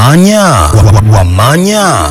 Wamanya, Wa- Wamanya.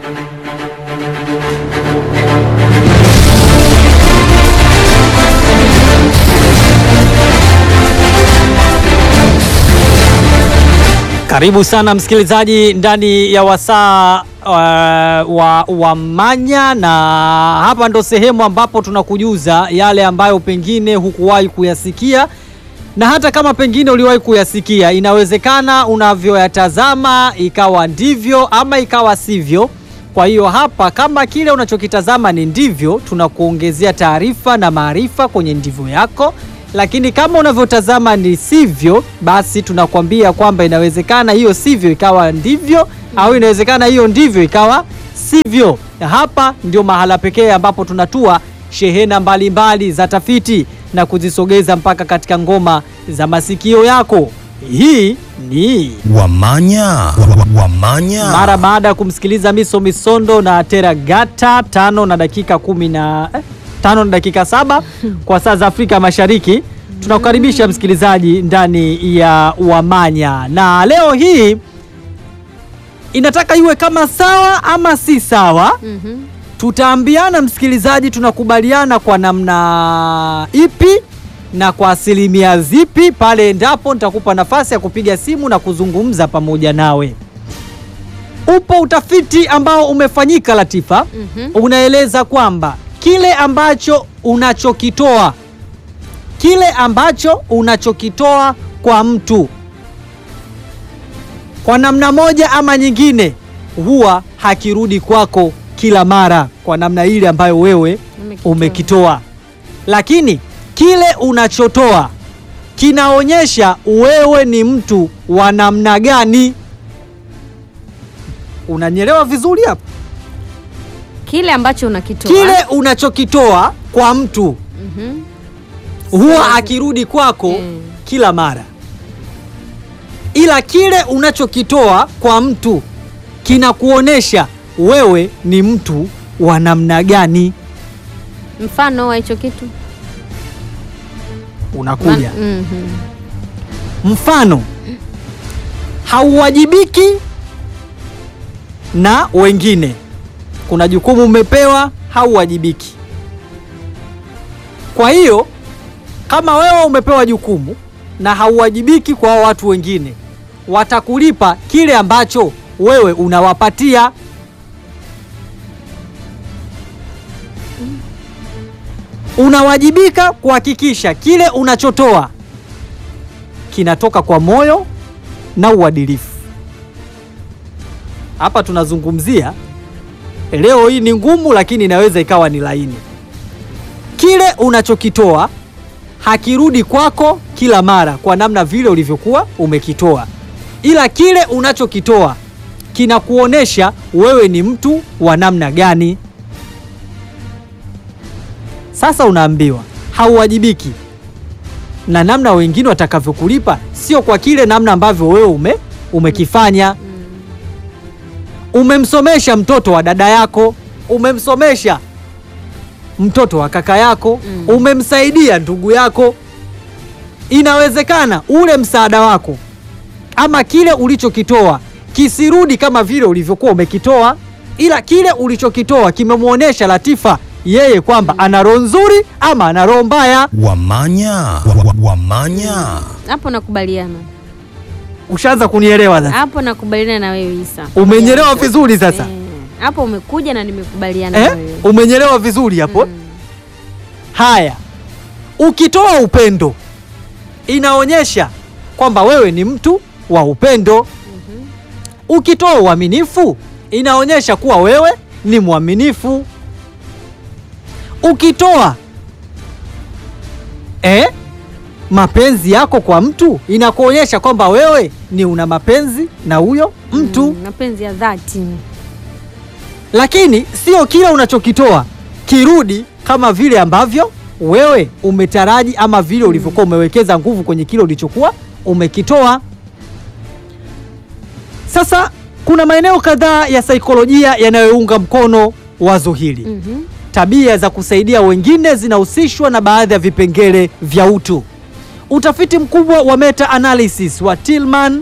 Karibu sana msikilizaji ndani ya wasaa uh, wa Wamanya, na hapa ndo sehemu ambapo tunakujuza yale ambayo pengine hukuwahi kuyasikia, na hata kama pengine uliwahi kuyasikia, inawezekana unavyoyatazama ikawa ndivyo ama ikawa sivyo. Kwa hiyo hapa, kama kile unachokitazama ni ndivyo, tunakuongezea taarifa na maarifa kwenye ndivyo yako lakini kama unavyotazama ni sivyo, basi tunakwambia kwamba inawezekana hiyo sivyo ikawa ndivyo, au inawezekana hiyo ndivyo ikawa sivyo. Na hapa ndio mahala pekee ambapo tunatua shehena mbalimbali za tafiti na kuzisogeza mpaka katika ngoma za masikio yako. Hii ni Wamanya, Wa- Wa- Wamanya. mara baada ya kumsikiliza Miso Misondo na Teragata tano na dakika kumi na eh, tano na dakika saba kwa saa za Afrika Mashariki. Tunakukaribisha msikilizaji ndani ya Wamanya, na leo hii inataka iwe kama sawa ama si sawa. Mhm. Tutaambiana msikilizaji, tunakubaliana kwa namna ipi na kwa asilimia zipi. Pale endapo nitakupa nafasi ya kupiga simu na kuzungumza pamoja nawe. Upo utafiti ambao umefanyika Latifa, Mhm. unaeleza kwamba kile ambacho unachokitoa kile ambacho unachokitoa kwa mtu kwa namna moja ama nyingine huwa hakirudi kwako kila mara kwa namna ile ambayo wewe Umekitoa. umekitoa, lakini kile unachotoa kinaonyesha wewe ni mtu wa namna gani. Unanyelewa vizuri hapo? Kile ambacho unakitoa Kile unachokitoa kwa mtu Mhm. huwa akirudi kwako Mm. kila mara, ila kile unachokitoa kwa mtu kinakuonesha wewe ni mtu wa namna gani. mfano wa hicho kitu Unakuja Man- Mhm. mfano, hauwajibiki na wengine. Kuna jukumu umepewa, hauwajibiki. Kwa hiyo kama wewe umepewa jukumu na hauwajibiki kwa hao watu wengine, watakulipa kile ambacho wewe unawapatia. Unawajibika kuhakikisha kile unachotoa kinatoka kwa moyo na uadilifu. Hapa tunazungumzia leo hii ni ngumu, lakini inaweza ikawa ni laini. Kile unachokitoa hakirudi kwako kila mara kwa namna vile ulivyokuwa umekitoa, ila kile unachokitoa kinakuonesha wewe ni mtu wa namna gani. Sasa unaambiwa hauwajibiki na namna wengine watakavyokulipa sio kwa kile namna ambavyo wewe ume, umekifanya. Umemsomesha mtoto wa dada yako, umemsomesha mtoto wa kaka yako, Mm. umemsaidia ndugu yako. Inawezekana ule msaada wako ama kile ulichokitoa kisirudi kama vile ulivyokuwa umekitoa, ila kile ulichokitoa kimemwonyesha Latifa yeye kwamba ana roho nzuri ama ana roho mbaya. Wamanya, Wa- Wa- Wamanya. hapo nakubaliana Ushaanza kunielewa sasa? hapo nakubaliana na wewe Isa Umenyelewa vizuri sasa Eh, hapo umekuja na nimekubaliana eh? na wewe Umenyelewa vizuri hapo. Mm. Haya, ukitoa upendo inaonyesha kwamba wewe ni mtu wa upendo. Ukitoa uaminifu inaonyesha kuwa wewe ni mwaminifu. Ukitoa eh, mapenzi yako kwa mtu inakuonyesha kwamba wewe ni una mapenzi na huyo mtu Mm, mapenzi ya dhati lakini sio kila unachokitoa kirudi kama vile ambavyo wewe umetaraji ama vile ulivyokuwa umewekeza nguvu kwenye kile ulichokuwa umekitoa. Sasa kuna maeneo kadhaa ya saikolojia yanayounga mkono wazo hili. Mhm. Tabia za kusaidia wengine zinahusishwa na baadhi ya vipengele vya utu. Utafiti mkubwa wa meta analysis wa Tillman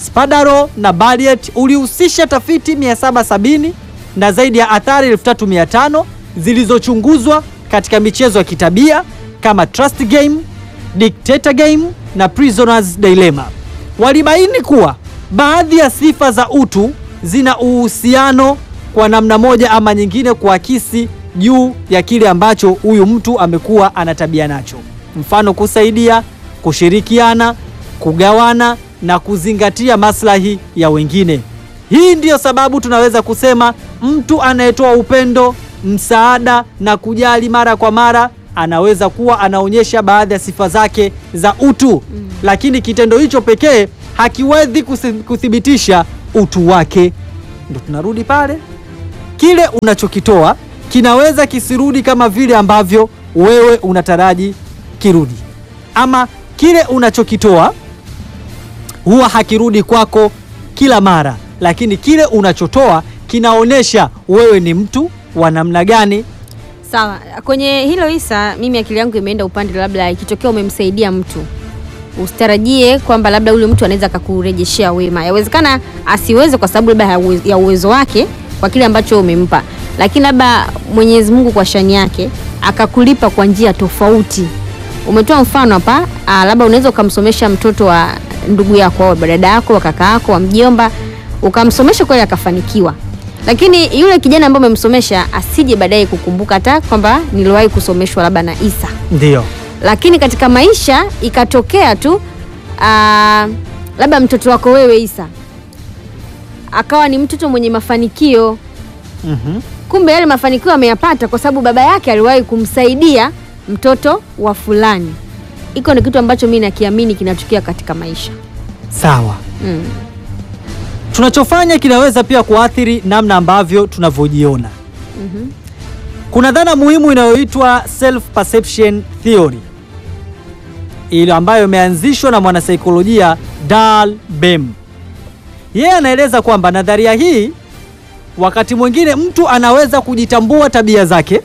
Spadaro na Barriet ulihusisha tafiti 770 na zaidi ya athari 3500 zilizochunguzwa katika michezo ya kitabia kama Trust Game, Dictator Game na Prisoner's Dilemma. Walibaini kuwa baadhi ya sifa za utu zina uhusiano kwa namna moja ama nyingine kuakisi juu ya kile ambacho huyu mtu amekuwa ana tabia nacho, mfano kusaidia, kushirikiana, kugawana na kuzingatia maslahi ya wengine. Hii ndiyo sababu tunaweza kusema mtu anayetoa upendo, msaada na kujali mara kwa mara anaweza kuwa anaonyesha baadhi ya sifa zake za utu, lakini kitendo hicho pekee hakiwezi kusi- kuthibitisha utu wake. Ndo tunarudi pale, kile unachokitoa kinaweza kisirudi kama vile ambavyo wewe unataraji kirudi, ama kile unachokitoa huwa hakirudi kwako kila mara, lakini kile unachotoa kinaonyesha wewe ni mtu wa namna gani. Sawa, kwenye hilo Isa, mimi akili yangu imeenda upande, labda ikitokea umemsaidia mtu usitarajie kwamba labda yule mtu anaweza akakurejeshea wema. Yawezekana asiweze kwa sababu labda ya uwe- ya uwezo wake kwa kile ambacho umempa, lakini labda Mwenyezi Mungu kwa shani yake akakulipa kwa njia tofauti. Umetoa mfano hapa, ah, labda unaweza ukamsomesha mtoto wa ndugu yako au dada yako, wa kaka yako, wa mjomba, ukamsomesha kweli akafanikiwa lakini yule kijana ambaye umemsomesha asije baadaye kukumbuka hata kwamba niliwahi kusomeshwa labda na Isa, Ndio, lakini katika maisha ikatokea tu aa, labda mtoto wako wewe Isa akawa ni mtoto mwenye mafanikio, mhm, kumbe yale mafanikio ameyapata kwa sababu baba yake aliwahi kumsaidia mtoto wa fulani. Iko ni kitu ambacho mimi nakiamini kinatokea katika maisha sawa. mm. Tunachofanya kinaweza pia kuathiri namna ambavyo tunavyojiona. Mhm. Kuna dhana muhimu inayoitwa self perception theory, ile ambayo imeanzishwa na mwanasaikolojia Dal Bem. Yeye anaeleza kwamba nadharia hii, wakati mwingine mtu anaweza kujitambua tabia zake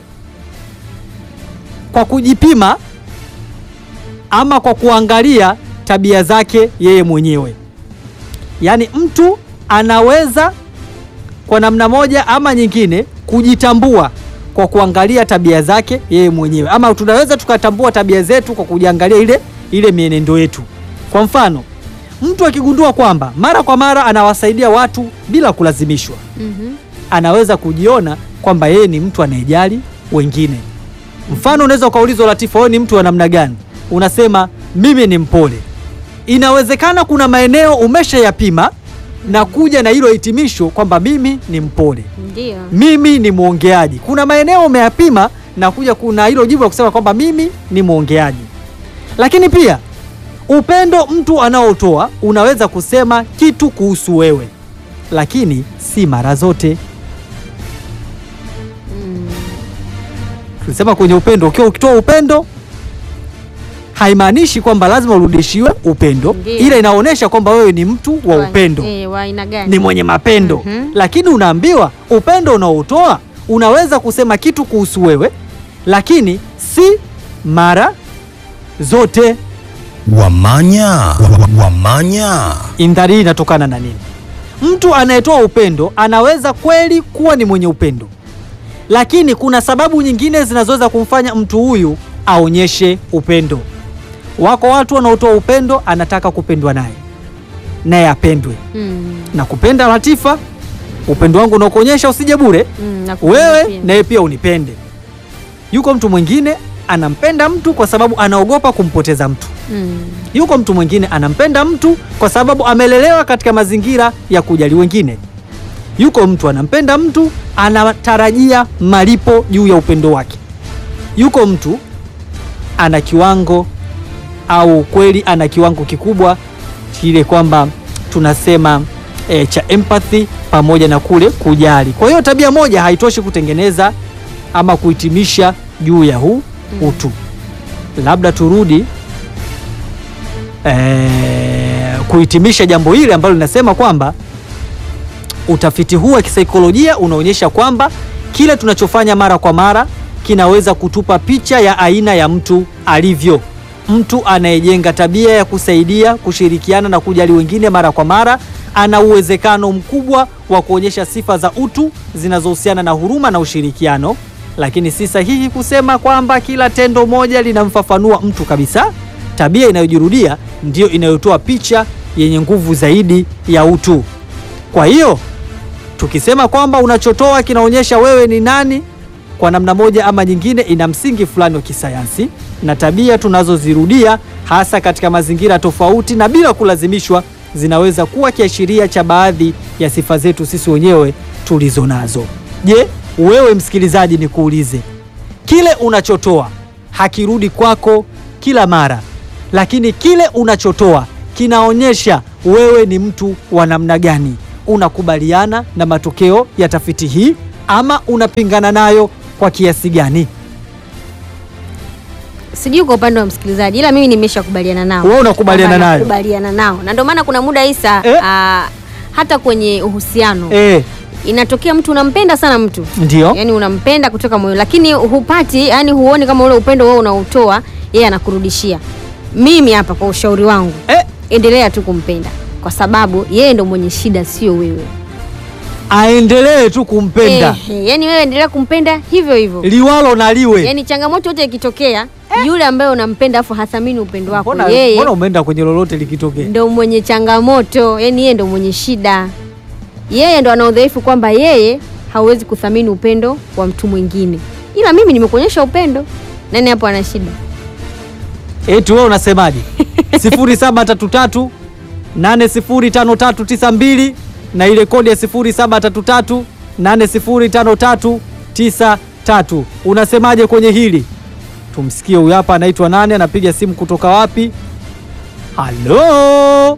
kwa kujipima ama kwa kuangalia tabia zake yeye mwenyewe. Yaani mtu anaweza kwa namna moja ama nyingine kujitambua kwa kuangalia tabia zake yeye mwenyewe, ama tunaweza tukatambua tabia zetu kwa kujiangalia ile ile mienendo yetu. Kwa mfano, mtu akigundua kwamba mara kwa mara anawasaidia watu bila kulazimishwa, Mhm. anaweza kujiona kwamba yeye ni mtu anayejali wengine. Mfano, unaweza ukaulizwa, Latifa, wewe ni mtu wa namna gani? Unasema mimi ni mpole. Inawezekana kuna maeneo umeshayapima na kuja na hilo hitimisho kwamba mimi ni mpole, Ndio. mimi ni mwongeaji. Kuna maeneo umeyapima na kuja kuna hilo jibu la kusema kwamba mimi ni mwongeaji. Lakini pia upendo mtu anaotoa unaweza kusema kitu kuhusu wewe, lakini si mara zote. Tulisema kwenye upendo, ukiwa ukitoa upendo haimaanishi kwamba lazima urudishiwe upendo, Ndiyo. ila inaonyesha kwamba wewe ni mtu wa upendo Eh, wa aina gani? ni mwenye mapendo Mhm. lakini unaambiwa upendo unaotoa unaweza kusema kitu kuhusu wewe, lakini si mara zote. Wamanya. Wa- wa- Wamanya. Indhari hii inatokana na nini? Mtu anayetoa upendo anaweza kweli kuwa ni mwenye upendo, lakini kuna sababu nyingine zinazoweza kumfanya mtu huyu aonyeshe upendo. Wako watu wanaotoa upendo, anataka kupendwa naye, naye apendwe Mm, na kupenda. Latifa, upendo wangu unakuonyesha usije bure, mm, nakupenda wewe pia. naye pia unipende. Yuko mtu mwingine anampenda mtu kwa sababu anaogopa kumpoteza mtu. Mm, Yuko mtu mwingine anampenda mtu kwa sababu amelelewa katika mazingira ya kujali wengine. Yuko mtu anampenda mtu anatarajia malipo juu ya upendo wake. Yuko mtu ana kiwango au kweli ana kiwango kikubwa kile kwamba tunasema e, cha empathy pamoja na kule kujali. Kwa hiyo tabia moja haitoshi kutengeneza ama kuhitimisha juu ya huu utu. Labda turudi e, kuhitimisha jambo hili ambalo linasema kwamba utafiti huu wa kisaikolojia unaonyesha kwamba kile tunachofanya mara kwa mara kinaweza kutupa picha ya aina ya mtu alivyo. Mtu anayejenga tabia ya kusaidia, kushirikiana na kujali wengine mara kwa mara ana uwezekano mkubwa wa kuonyesha sifa za utu zinazohusiana na huruma na ushirikiano, lakini si sahihi kusema kwamba kila tendo moja linamfafanua mtu kabisa. Tabia inayojirudia ndiyo inayotoa picha yenye nguvu zaidi ya utu. Kwa hiyo tukisema kwamba unachotoa kinaonyesha wewe ni nani, kwa namna moja ama nyingine, ina msingi fulani wa kisayansi, na tabia tunazozirudia hasa katika mazingira tofauti na bila kulazimishwa, zinaweza kuwa kiashiria cha baadhi ya sifa zetu sisi wenyewe tulizo nazo. Je, wewe msikilizaji, nikuulize, kile unachotoa hakirudi kwako kila mara, lakini kile unachotoa kinaonyesha wewe ni mtu wa namna gani. Unakubaliana na matokeo ya tafiti hii ama unapingana nayo kwa kiasi gani? Sijui kwa upande wa msikilizaji, ila mimi nimeshakubaliana nao. Wewe unakubaliana Kwamba nayo? Nakubaliana nao, na ndio maana kuna muda Isa, Eh? ah, hata kwenye uhusiano Eh, inatokea mtu unampenda sana mtu ndio yani unampenda kutoka moyo, lakini hupati, yani huoni kama ule upendo wewe unaotoa yeye anakurudishia. Mimi hapa kwa ushauri wangu, eh, endelea tu kumpenda kwa sababu yeye ndo mwenye shida, sio wewe. aendelee tu kumpenda Eh, yani wewe endelea kumpenda hivyo hivyo. liwalo na liwe. Yani changamoto yote ikitokea, yule ambaye unampenda afu hathamini upendo wako, Mbona yeye mbona umeenda kwenye lolote likitokea? ndo mwenye changamoto, yani yeye ndo mwenye shida, yeye ndo ana udhaifu kwamba yeye hawezi kuthamini upendo wa mtu mwingine, ila mimi nimekuonyesha upendo. Nani hapo ana shida? Eti wewe unasemaje? 0733 805392 na ile kodi ya 0733 805393. Unasemaje kwenye hili? Tumsikie huyu hapa, anaitwa nani? Anapiga simu kutoka wapi? Halo,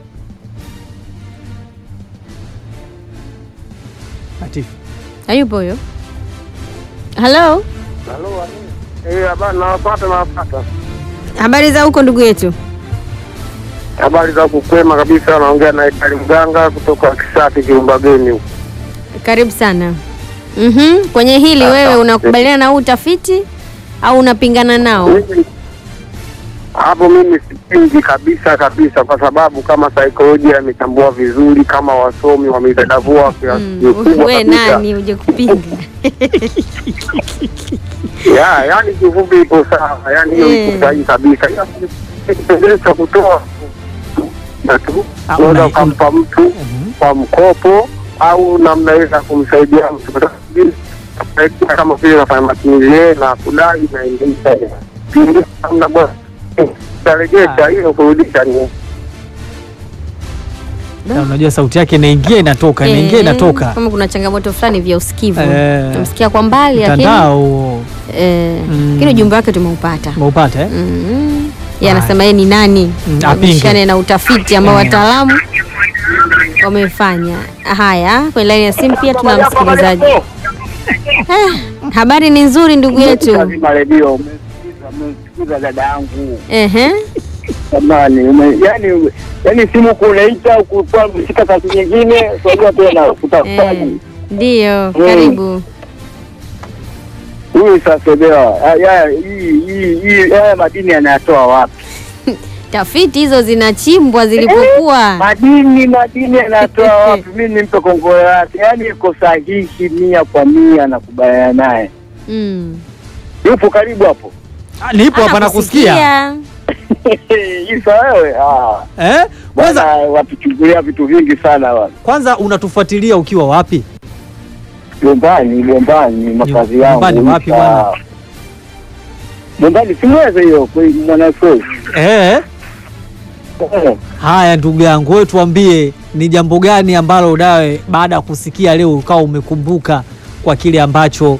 Latifu. Hayupo huyo? Halo, Halo, eh, habari nawapata, nawapata. habari za huko ndugu yetu? Habari za kukwema kabisa, naongea na Idali Mganga kutoka Kisati Kilumbageni huko. Karibu sana. Mhm, kwenye hili wewe unakubaliana na huu utafiti au unapingana nao? Mimi- Hapo mimi sipingi kabisa kabisa, kwa sababu kama saikolojia imetambua vizuri, kama wasomi wamedadavua kiasi Mm, kikubwa we kabisa. nani uje kupinga? Ya, yani kifupi ipo sawa, yani hiyo Eh. iko sahihi kabisa. Ila kipengele cha kutoa na tu Ah, unaweza una- ukampa mtu Mhm. kwa mkopo au namnaweza kumsaidia mtu Kwa sababu vile, kusaidia kama vile nafanya matumizi yeye na kudai na ingia namna bora tarejesha hiyo kurudisha ni Na unajua sauti yake inaingia inatoka, inaingia Eh, inatoka. Kama kuna changamoto fulani vya usikivu. Eh. Tumsikia kwa mbali lakini Mtandao huo. eh, Mm. lakini ujumbe wake tumeupata. umeupata eh? Mm. Yeye Haya. anasema yeye ni nani? Mm, Abishane apinge. na utafiti ambao wataalamu wamefanya. Haya, kwenye laini ya simu pia tuna msikilizaji. Eh, habari ni nzuri ndugu yetu. Lazima redio umesikiza, umesikiza dada yangu Ehe. jamani, ume- yani yani simu kunaita ukuwa umeshika kazi nyingine, unajua tena Eh, kutafutaji Ndio, karibu. huyu sasebewa haya hii hii hii haya madini yanayatoa wapi? Tafiti hizo zinachimbwa zilipokuwa. Madini madini yanatoa wapi? Mimi nimpe kongole yake, yani iko sahihi mia kwa mia, nakubaliana naye. Mm. Yupo karibu hapo Ah, Nipo hapa nakusikia. Anakusikia. Isa wewe, ah, Eh? bwana Kwanza watuchungulia vitu vingi sana bwana. kwanza unatufuatilia ukiwa wapi? Gombani, Gombani, makazi yangu. Gombani wapi Isa. bwana? Gombani simweze hiyo kwa mwanafunzi. Eh? Eh, Haya ndugu yangu, wewe tuambie ni jambo gani ambalo dawe baada ya kusikia leo ukawa umekumbuka kwa kile ambacho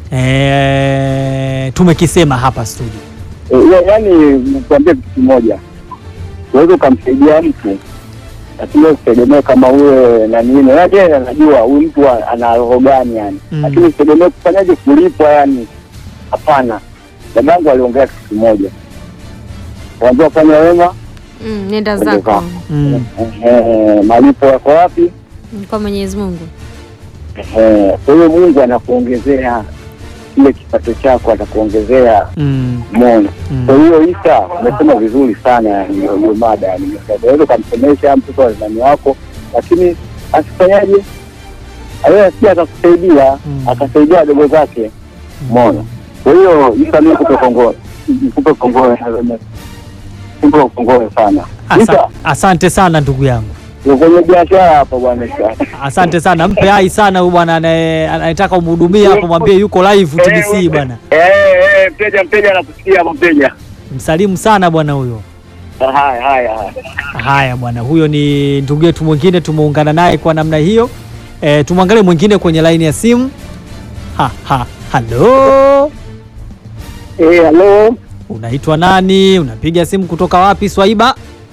eh, tumekisema hapa studio. ya- Yaani nikwambie kitu kimoja, uweze ukamsaidia mtu lakini usitegemee kama uwe na nini, yaani yeye anajua huyu mtu a- ana roho gani yani, Mm. lakini usitegemee kufanyaje kulipwa yani, hapana. Dadangu aliongea kitu kimoja, wambia fanya wema, Mm, nenda Nenda zako zako. Mm. eh, malipo yako wapi? kwa Mwenyezi Mungu. Eh, Kwa hiyo Mungu anakuongezea kile kipato chako atakuongezea Mm. moyo. Mm. Kwa hiyo Isa, umesema vizuri sana yani hiyo hiyo mada yani, unaweza ukamsemesha mtoto wa ndani wako, lakini asifanyaje, aweza pia akakusaidia Mm. akasaidia wadogo zake mono. Kwa hiyo Isa, mimi nikupe kongole, nikupe kongole, nikupe kongole sana Asa, Isa, asante sana ndugu yangu. uko kwenye biashara hapa bwana Isa. Asante sana, mpe hai sana huyu bwana anaye- anayetaka umhudumie hapo, mwambie yuko live TBC bwana. Eh, eh, mteja mteja anakusikia hapo mteja. Msalimu sana bwana huyo. Haya haya haya. Haya bwana, huyo ni ndugu yetu mwingine, tumeungana naye kwa namna hiyo. E, tumwangalie mwingine kwenye laini ya simu. Ha, ha, halo, Eh, halo. unaitwa nani? Unapiga simu kutoka wapi Swaiba?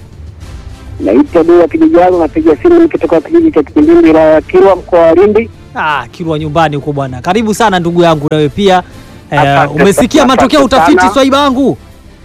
Naitwa Dua Kidijago, napiga simu nikitoka kijiji cha Kipindini, wilaya ya Kilwa, mkoa wa Lindi. Ah, Kilwa nyumbani huko bwana. Karibu sana ndugu yangu, nawe pia e, Asante umesikia sana, matokeo ya asante utafiti sana. Swaiba wangu?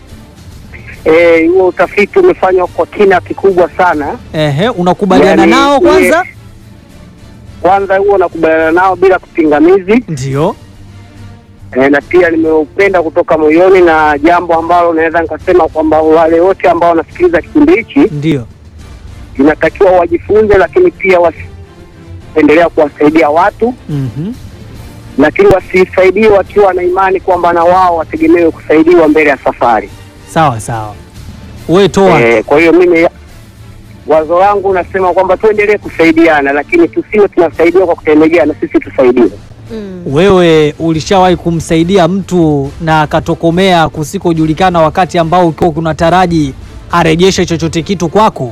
Eh, huo utafiti umefanywa kwa kina kikubwa sana. Ehe, unakubaliana Yaani, nao kwanza? ye- Kwanza huo nakubaliana nao bila kupingamizi Ndio. e, na pia nimeupenda kutoka moyoni, na jambo ambalo naweza nikasema kwamba wale wote ambao wanasikiliza kipindi hichi Ndio. inatakiwa wajifunze, lakini pia wasiendelea kuwasaidia watu, Mhm. lakini wasisaidie wakiwa na imani kwamba na wao wategemewe kusaidiwa mbele ya safari. Sawa sawa. Wewe toa. Eh, kwa hiyo mimi wazo langu nasema kwamba tuendelee kusaidiana, lakini tusiwe tunasaidiwa kwa kutegemea na sisi tusaidiwe. Mm. Wewe ulishawahi kumsaidia mtu na akatokomea kusikojulikana wakati ambao ukiwa kunataraji arejeshe chochote kitu kwako?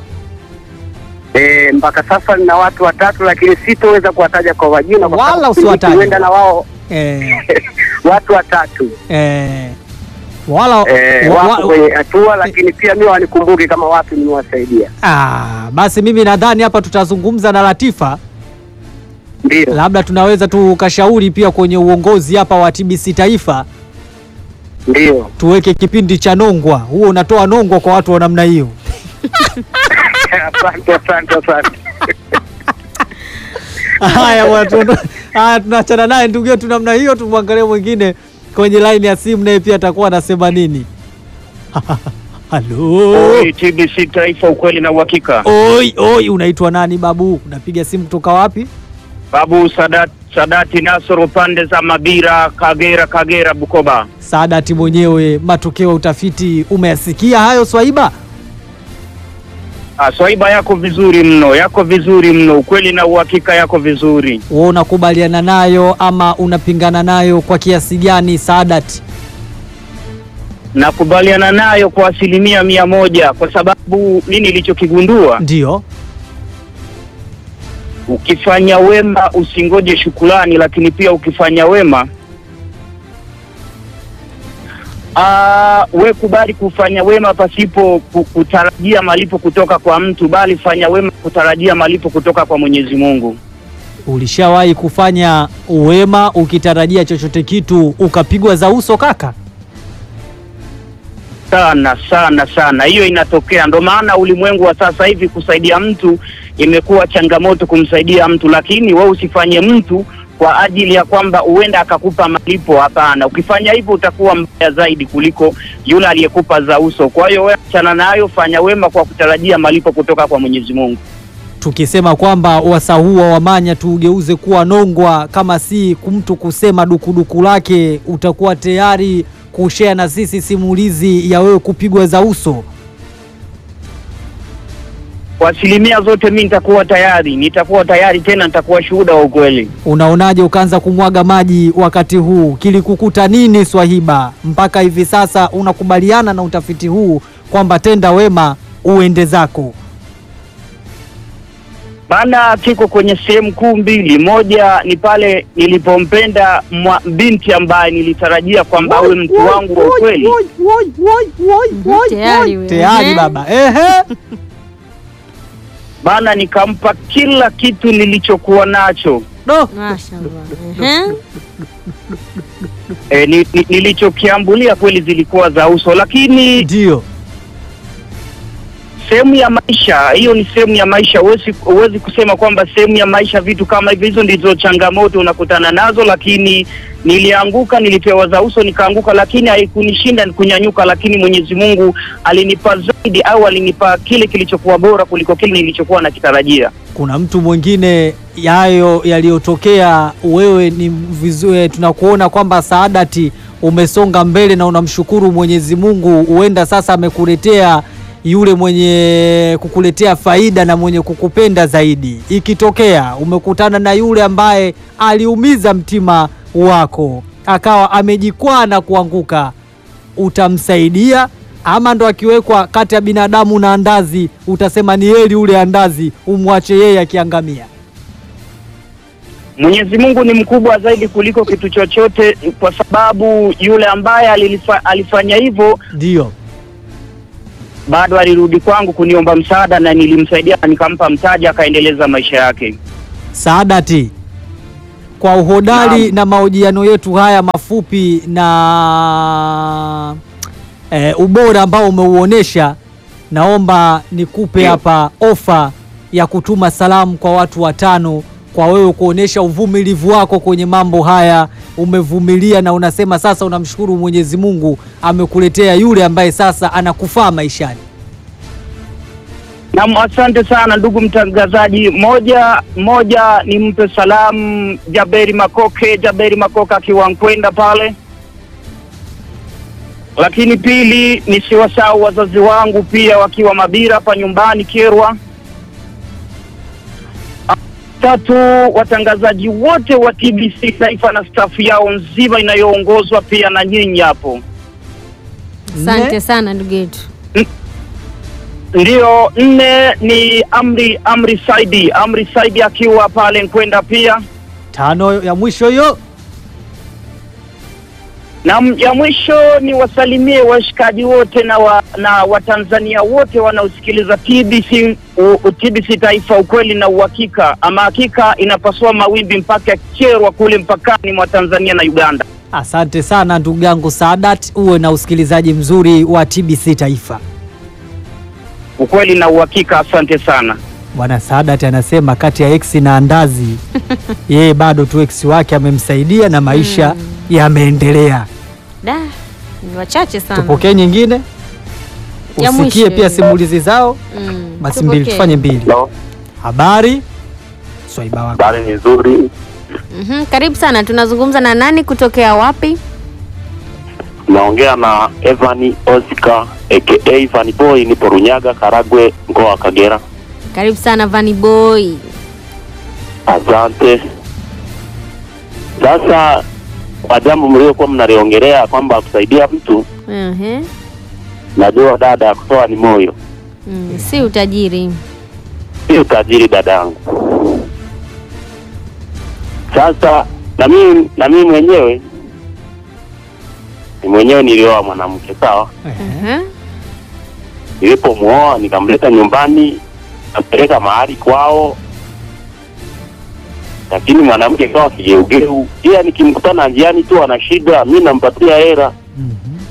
Eh, mpaka sasa nina watu watatu, lakini sitoweza kuwataja kwa majina kwa Wala sababu usiwataje. huenda na wao Eh, watu watatu eh, wala eh, wa- wako wa- kwenye hatua, lakini pia mimi wanikumbuke kama watu nimewasaidia. ah, basi mimi nadhani hapa tutazungumza na Latifa, Ndio, labda tunaweza tukashauri pia kwenye uongozi hapa wa TBC Taifa ndio. tuweke kipindi cha nongwa, huo unatoa nongwa kwa watu wa namna hiyo. Asante, asante, asante. Haya bwana, tuondo- haya, tunaachana naye ndugu yetu namna hiyo. Tumwangalie mwingine kwenye laini ya simu, naye pia atakuwa anasema nini. Halo, Oi, TBC Taifa, ukweli na uhakika. oi oi, unaitwa nani babu? Unapiga simu kutoka wapi? Babu Sadat, Sadati Nasoro, pande za Mabira, Kagera, Kagera, Bukoba. Saadati mwenyewe, matokeo ya utafiti umeyasikia hayo Swaiba? Ah, Swaiba yako vizuri mno, yako vizuri mno, ukweli na uhakika yako vizuri. Wewe unakubaliana nayo ama unapingana nayo kwa kiasi gani Saadati? Nakubaliana nayo kwa asilimia mia moja kwa sababu mi nilichokigundua, Ndio. ukifanya wema usingoje shukulani, lakini pia ukifanya wema Ah, we kubali kufanya wema pasipo ku- kutarajia malipo kutoka kwa mtu, bali fanya wema kutarajia malipo kutoka kwa Mwenyezi Mungu. Ulishawahi kufanya wema ukitarajia chochote kitu ukapigwa za uso kaka? Sana sana sana, hiyo inatokea. Ndo maana ulimwengu wa sasa hivi kusaidia mtu imekuwa changamoto kumsaidia mtu, lakini wewe usifanye mtu kwa ajili ya kwamba huenda akakupa malipo. Hapana, ukifanya hivyo utakuwa mbaya zaidi kuliko yule aliyekupa za uso. Kwa hiyo wewe achana nayo, fanya wema kwa kutarajia malipo kutoka kwa Mwenyezi Mungu. Tukisema kwamba wasaa huu wa Wamanya tuugeuze kuwa nongwa, kama si mtu kusema dukuduku lake, utakuwa tayari kushare na sisi simulizi ya wewe kupigwa za uso. Kwa asilimia zote mi nitakuwa tayari, nitakuwa tayari tena, nitakuwa shuhuda wa ukweli. Unaonaje ukaanza kumwaga maji wakati huu? Kilikukuta nini Swahiba mpaka hivi sasa unakubaliana na utafiti huu kwamba tenda wema uende zako? Maana kiko kwenye sehemu kuu mbili. Moja ni pale nilipompenda mwa- binti ambaye nilitarajia kwamba awe mtu wangu wa ukweli, Tayari wewe. Tayari Ehe. baba, ehe. maana nikampa kila kitu nilichokuwa nacho. Do. Mashallah. Ehe. E, ni, ni, nilichokiambulia kweli zilikuwa za uso, lakini Ndio. sehemu ya maisha hiyo, ni sehemu ya maisha. Huwezi huwezi kusema kwamba sehemu ya maisha vitu kama hivyo, hizo ndizo changamoto unakutana nazo, lakini nilianguka, nilipewa za uso nikaanguka, lakini haikunishinda kunyanyuka, lakini Mwenyezi Mungu alinipa zaidi au alinipa kile kilichokuwa bora kuliko kile nilichokuwa nakitarajia. kuna mtu mwingine yayo yaliyotokea, wewe ni vizuri, tunakuona kwamba Saadati umesonga mbele na unamshukuru Mwenyezi Mungu, huenda sasa amekuletea yule mwenye kukuletea faida na mwenye kukupenda zaidi. Ikitokea umekutana na yule ambaye aliumiza mtima wako, akawa amejikwaa na kuanguka, utamsaidia ama ndo akiwekwa kati ya binadamu na andazi, utasema ni heri ule andazi umwache yeye akiangamia? Mwenyezi Mungu ni mkubwa zaidi kuliko kitu chochote, kwa sababu yule ambaye alilifa, alifanya hivyo Ndio bado alirudi kwangu kuniomba msaada na nilimsaidia na nikampa mtaji akaendeleza maisha yake. Saadati, kwa uhodari Naam. na mahojiano yetu haya mafupi na e, ubora ambao umeuonesha, naomba nikupe Ndio. hapa ofa ya kutuma salamu kwa watu watano kwa wewe kuonesha uvumilivu wako kwenye mambo haya. Umevumilia na unasema sasa unamshukuru Mwenyezi Mungu amekuletea yule ambaye sasa anakufaa maishani. Naam, asante sana ndugu mtangazaji. Moja moja nimpe salamu Jaberi Makoke, Jaberi Makoke akiwa Nkwenda pale, lakini pili nisiwasahau wazazi wangu pia wakiwa Mabira hapa nyumbani Kerwa. Tatu, watangazaji wote wa TBC Taifa na stafu yao nzima inayoongozwa pia na nyinyi hapo. Asante Nne. sana ndugu yetu. Ndiyo, nne ni Amri Amri Saidi, Amri Saidi akiwa pale Nkwenda pia, Tano ya mwisho hiyo. na m- ya mwisho ni wasalimie washikaji wote na wa, na Watanzania wote wanaosikiliza TBC u, u, TBC Taifa, ukweli na uhakika. Ama hakika inapasua mawimbi mpaka Kyerwa kule mpakani mwa Tanzania na Uganda. Asante sana ndugu yangu Saadat, uwe na usikilizaji mzuri wa TBC Taifa. Ukweli na uhakika, asante sana. Bwana Saadat anasema kati ya ex na andazi, yeye bado tu ex wake amemsaidia na maisha yameendelea. Da, ni wachache sana. Tupokee nyingine, Ya usikie mwisho pia hiyo. simulizi zao. Mm, Basi tupokee. mbili, tufanye mbili. No, Habari swaiba wako. habari ni nzuri. Mhm, Karibu sana. Tunazungumza na nani kutokea wapi? Naongea na Evan Oscar aka Evan Boy, nipo Runyaga, Karagwe, mkoa wa Kagera. Karibu sana Vani Boy. Asante. Sasa kwa jambo mliokuwa mnaliongelea kwamba kusaidia mtu, Ehe. najua dada ya kutoa ni moyo, Mm, si utajiri. si utajiri dadangu. Sasa na mimi na mimi mwenyewe ni mwenyewe nilioa mwanamke sawa. Ehe. Ehe. Nilipomuoa nikamleta nyumbani, nampeleka mahali kwao, lakini mwanamke kawa kigeugeu, ila nikimkutana njiani tu ana shida, mi nampatia hela Mhm.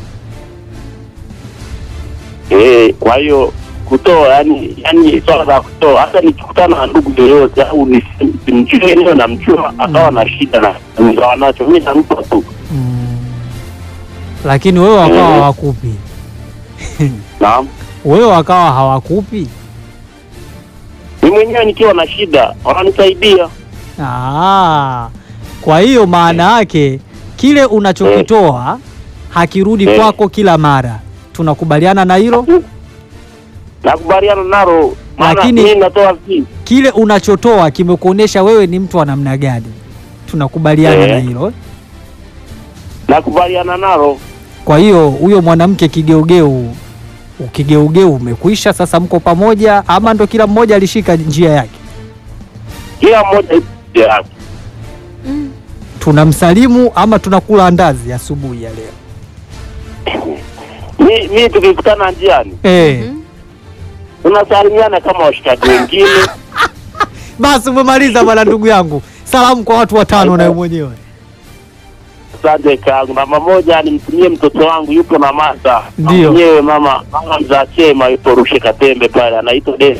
Eh, kwa hiyo kutoa yani yani swala la kutoa hata nikikutana na ndugu yoyote au nisi- simjue eneo namjua akawa na shida na nikawa nacho mi nampa tu Mm. Lakini wewe wakawa Mhm. hawakupi, naam wewe wakawa hawakupi. mi mwenyewe nikiwa na shida wananisaidia Ah, kwa hiyo maana yake kile unachokitoa hakirudi Eh. kwako kila mara. Tunakubaliana na hilo? nakubaliana nalo maana Lakini- mi natoa vi Kile unachotoa kimekuonesha wewe ni mtu wa namna gani. Tunakubaliana Eh. na hilo. nakubaliana nalo Kwa hiyo huyo mwanamke kigeugeu, ukigeugeu umekwisha, sasa mko pamoja, ama ndo kila mmoja alishika njia yake? kila mmoja ipo njia yake Mm. Tunamsalimu ama tunakula andazi asubuhi ya leo? mi, mi tukikutana njiani Eh. Mhm. tunasalimiana kama washikaji wengine Basi umemaliza bwana, ndugu yangu, salamu kwa watu watano nawe mwenyewe. Asante kangu. Namba moja nimtumie mtoto wangu yupo na masa Ndio. mwenyewe, mama mama mzaa chema yupo Rushe Katembe pale, anaitwa De.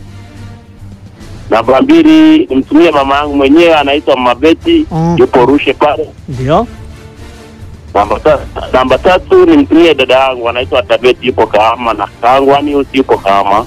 Namba mbili nimtumie mama yangu mwenyewe anaitwa Mabeti Mm. yupo Rushe pale. Ndio. Namba tatu, namba tatu nimtumie dada yangu anaitwa Tabeti yupo Kahama na kaangu Anius yupo Kahama.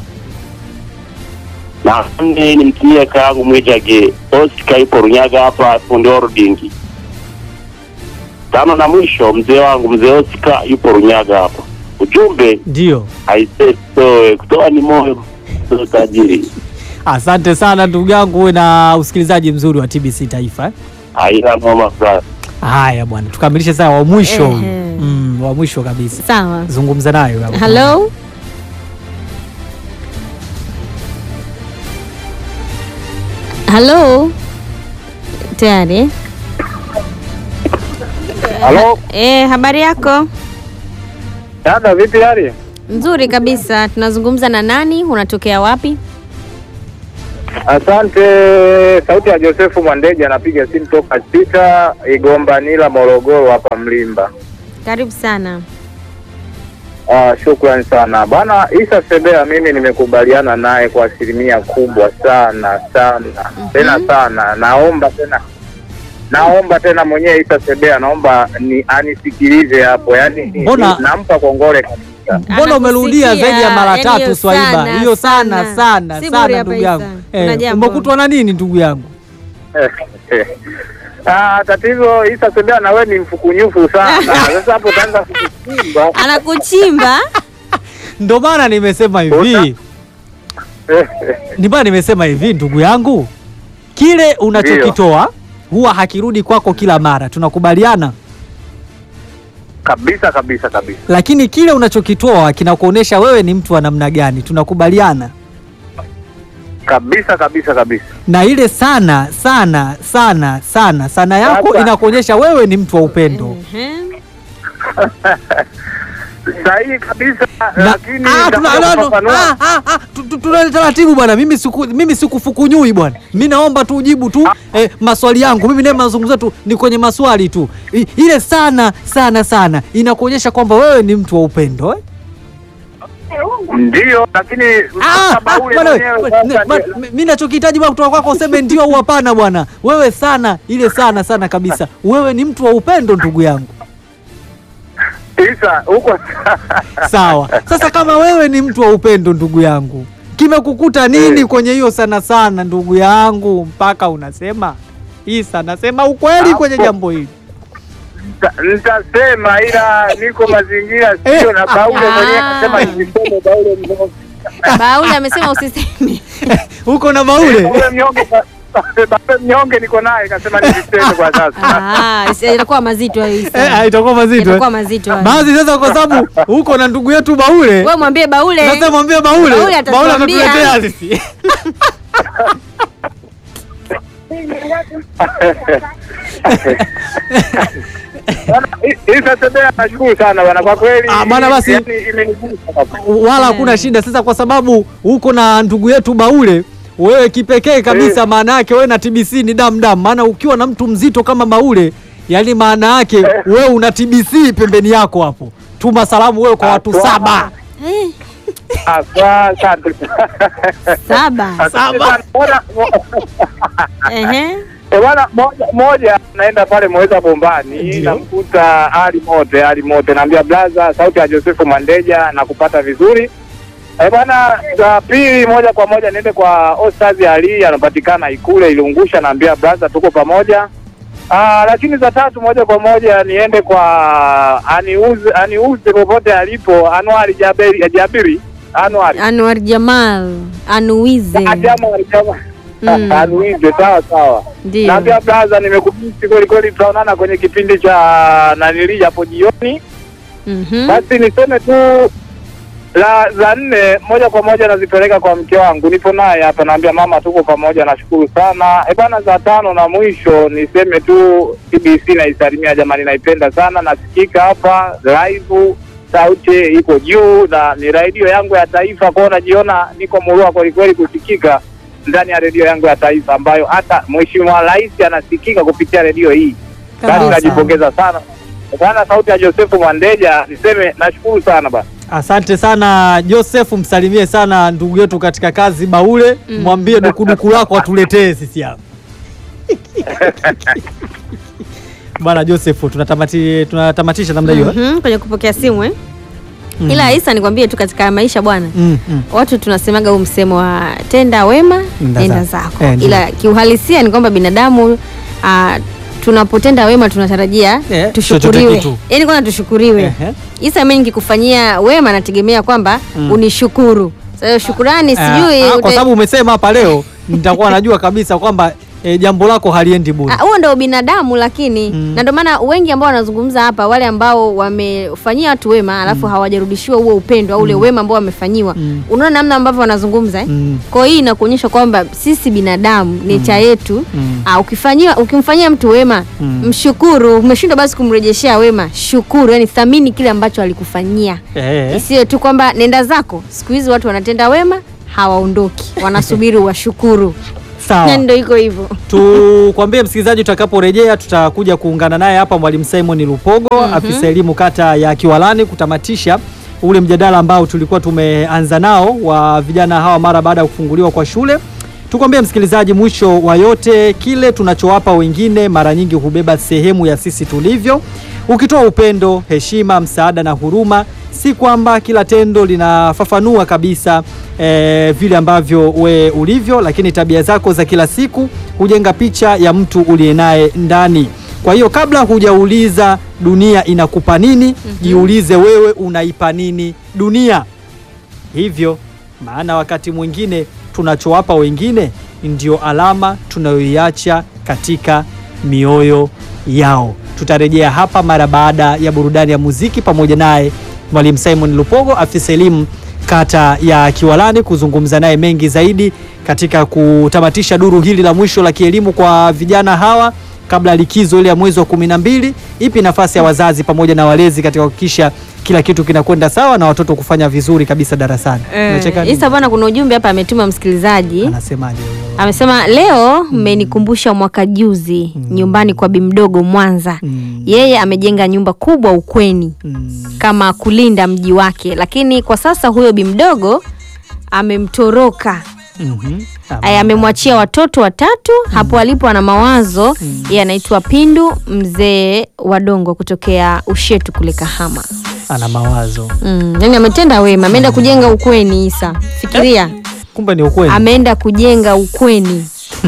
Na nne nimtumie kaangu Mwijage Oscar yupo Runyaga hapa fundi ordingi. Tano na mwisho mzee wangu mzee Oscar yupo Runyaga hapa. Ujumbe Ndio. aisee, toe kutoa ni moyo sio tajiri. Asante sana ndugu yangu, uwe na usikilizaji mzuri wa TBC Taifa. eh. Haina noma sana. Haya bwana, tukamilishe sasa wa mwisho huyu. Ehe. mm, wa mwisho kabisa, Sawa. zungumza nayo hapo. Hello? Hello? Tayari? Halo, Eh, habari yako? dada, vipi hali? Nzuri kabisa. Tunazungumza na nani? Unatokea wapi? Asante. Sauti ya Josefu Mwandeja, anapiga simu toka Sita Igomba Nila, Morogoro hapa Mlimba. Karibu sana. Ah, shukrani sana bwana Isa Sebea, mimi nimekubaliana naye kwa asilimia kubwa sana sana tena sana. Naomba tena naomba tena mwenyewe Isa Sebea, naomba ni anisikilize hapo, yaani Mbona- nampa kongole kabisa. Mbona umerudia Anakusikia, zaidi ya mara yani tatu hiyo Swaiba? sana, Hiyo sana sana. sana Si sana bure hapa ndugu yangu. Isa. Kuna Eh, jambo. umekutwa na nini ndugu yangu? Ah, tatizo Isa Sebea, na wewe ni mfukunyufu sana. Sasa hapo utaanza kukuchimba Anakuchimba? Ndio maana nimesema hivi, ndio maana nimesema hivi ndugu yangu, kile unachokitoa huwa hakirudi kwako kila mara, tunakubaliana. kabisa kabisa kabisa. Lakini kile unachokitoa kinakuonesha wewe ni mtu wa namna gani, tunakubaliana. kabisa kabisa kabisa. Na ile sana sana sana sana sana yako Sasa. inakuonyesha wewe ni mtu wa upendo. Ehe. Sahihi kabisa, Na- lakini Ah, tuna- nitakuja no, no, kufafanua. ah, ah, ah, tu- tu- tuna taratibu bwana, mimi siku mimi sikufukunyui bwana, mi naomba tu ujibu tu eh, maswali yangu. Mimi naye mazungumzo tu ni kwenye maswali tu. I, ile sana sana sana inakuonyesha kwamba wewe ni mtu wa upendo eh? Ndio, lakini Ah, mpaka ah, Baule bwana, mwenyewe we- sasa ne- ba- ndio- mi- mi nachokihitaji bwana kutoka kwako useme ndio au hapana bwana. Wewe sana ile sana sana kabisa, wewe ni mtu wa upendo ndugu yangu. Isa huko Sawa. Sasa kama wewe ni mtu wa upendo ndugu yangu, kimekukuta nini Eh. kwenye hiyo sana sana ndugu yangu mpaka unasema Isa, nasema ukweli Hapo. kwenye jambo hili. Nita- nitasema, ila niko mazingira Eh. sio na Baule mwenyewe Ah. akasema nisiseme Baule mnyonge. Baule amesema usiseme. Uko na Baule? Baule mnyonge Baule mnyonge niko naye kasema nisiseme kwa sasa. Ah, isi- itakuwa mazito hayo Eh, Isa. itakuwa mazito. Itakuwa eh? mazito hayo. Basi sasa kwa sababu uko na ndugu yetu Baule, Wewe mwambie Baule. sasa mwambie Baule, Baule atatuambia. atatuletea sisi. Bwana, I- Isa Sebea nashukuru sana bwana kwa kweli. Ah, bwana, basi. yani imenigusa kabisa. wala hakuna shida. Sasa kwa sababu uko na ndugu yetu Baule, wewe kipekee kabisa, Eh. maana yake wewe na TBC ni damu damu. Maana ukiwa na mtu mzito kama Baule, yani maana yake wewe una TBC pembeni yako hapo. Tuma salamu wewe kwa watu Aswa. saba. Eh, Aswa, Asante. Saba. Asante Saba. sana. Bwana, Ehe. Eh, bwana moja moja naenda pale Mweza Bombani Ndio. namkuta Ali Mote, Ali Mote naambia blaza, sauti ya Josefu Mandeja na kupata vizuri. Eh, bwana za pili moja kwa moja niende kwa Ostazi Ali anapatikana Ikule Ilungusha, naambia blaza, tuko pamoja. Ah, lakini za tatu moja kwa moja niende kwa aniuze aniuze popote alipo Anwari Jabiri, Jabiri Anwari Anwar Jamal. Anuize. Ah, Jamal, Jamal. Mm. Anuize, sawa sawa. Ndio. Naambia blaza, nimekubisi kweli kweli, tutaonana kwenye kipindi cha nanili hapo jioni. Mhm. Basi niseme tu la za nne moja kwa moja nazipeleka kwa mke wangu, nipo naye hapa, naambia mama, tuko pamoja, nashukuru sana. E bana, za tano na mwisho niseme tu TBC naisalimia jamani, naipenda sana, nasikika hapa live, sauti iko juu na ni redio yangu ya taifa, kwao najiona niko murua kweli kweli kusikika ndani ya redio yangu ya taifa ambayo hata mheshimiwa rais anasikika kupitia redio hii. Yaani Sawa, najipongeza sana bwana. Sauti ya Josefu Mwandeja, niseme nashukuru sana bwana. Asante sana Joseph, msalimie sana ndugu yetu katika kazi Baule, mwambie dukuduku lako atuletee sisi hapa bwana Joseph, tunatamati, tunatamatisha namna hiyo eh? Mhm, kwenye kupokea simu eh? Mm. Ila Isa, nikwambie tu katika maisha bwana Mm, mm. watu tunasemaga huu msemo wa tenda wema Nenda nenda zako. zako, Eh, ndio. ila kiuhalisia ni kwamba binadamu ah, tunapotenda wema tunatarajia Eh, tushukuriwe, chochote kitu. yaani kwanza tushukuriwe. Ehe. Isa, mimi nikikufanyia wema nategemea kwamba Mm. unishukuru. Sasa hiyo shukurani sijui Ah, ah, kwa ute- sababu umesema hapa leo nitakuwa najua kabisa kwamba eh, jambo lako haliendi bure. Ah, huo ndio binadamu lakini Mm. na ndio maana wengi ambao wanazungumza hapa wale ambao wamefanyia watu wema alafu hawajarudishiwa huo upendo au ule wema ambao wamefanyiwa Mm. unaona namna ambavyo wanazungumza eh? Mm. kwa hiyo hii inakuonyesha kwamba sisi binadamu necha yetu Mm. ah, ukifanyia ukimfanyia mtu wema Mm. mshukuru umeshindwa basi kumrejeshea wema shukuru yani thamini kile ambacho alikufanyia Eh, isiwe tu kwamba nenda zako siku hizi watu wanatenda wema hawaondoki wanasubiri washukuru sawa. na ndio iko hivyo Tukwambie msikilizaji, tutakaporejea tutakuja kuungana naye hapa Mwalimu Simon Lupogo, afisa elimu kata ya Kiwalani, kutamatisha ule mjadala ambao tulikuwa tumeanza nao wa vijana hawa mara baada ya kufunguliwa kwa shule. Tukwambie msikilizaji, mwisho wa yote, kile tunachowapa wengine mara nyingi hubeba sehemu ya sisi tulivyo. Ukitoa upendo, heshima, msaada na huruma, si kwamba kila tendo linafafanua kabisa eh, vile ambavyo we ulivyo, lakini tabia zako za kila siku hujenga picha ya mtu uliye naye ndani. Kwa hiyo kabla hujauliza dunia inakupa nini, jiulize wewe unaipa nini dunia. Hivyo maana wakati mwingine tunachowapa wengine ndio alama tunayoiacha katika mioyo yao. Tutarejea hapa mara baada ya burudani ya muziki pamoja naye Mwalimu Simon Lupogo, afisa elimu kata ya Kiwalani, kuzungumza naye mengi zaidi katika kutamatisha duru hili la mwisho la kielimu kwa vijana hawa kabla ya likizo ile ya mwezi wa kumi na mbili. Ipi nafasi ya wazazi pamoja na walezi katika kuhakikisha kila kitu kinakwenda sawa na watoto kufanya vizuri kabisa darasani? Unacheka nini? Isa bwana, kuna ujumbe hapa ametuma msikilizaji, Anasemaje huyo? amesema leo mmenikumbusha mwaka juzi nyumbani kwa bimdogo Mwanza. Mm. Yeye amejenga nyumba kubwa ukweni Mm. kama kulinda mji wake, lakini kwa sasa huyo bimdogo amemtoroka Mhm. Aya, amemwachia watoto watatu hapo alipo, ana mawazo yeye anaitwa Pindu mzee wa Dongo kutokea Ushetu kule Kahama. Ana mawazo, Mm, yani ametenda wema, ameenda kujenga ukweni. Isa, fikiria kumbe ni ukweli. ameenda kujenga ukweni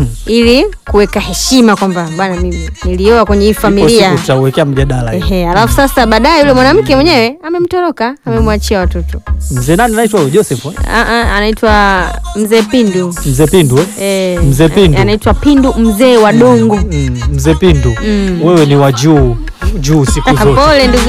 ili kuweka heshima kwamba bana, mimi nilioa kwenye hii Ipo familia siku tutauwekea mjadala hiyo. ehe. Alafu sasa baadaye yule mwanamke mwenyewe amemtoroka, amemwachia watoto. Mzee nani anaitwa huyo? Joseph eh? Ah, ah, anaitwa mzee Pindu Mzee Pindu eh? eh, Mzee Pindu. anaitwa Pindu mzee wa Dongo. Mm, Mzee Pindu Mm. wewe ni wa juu juu siku zote. Pole ndugu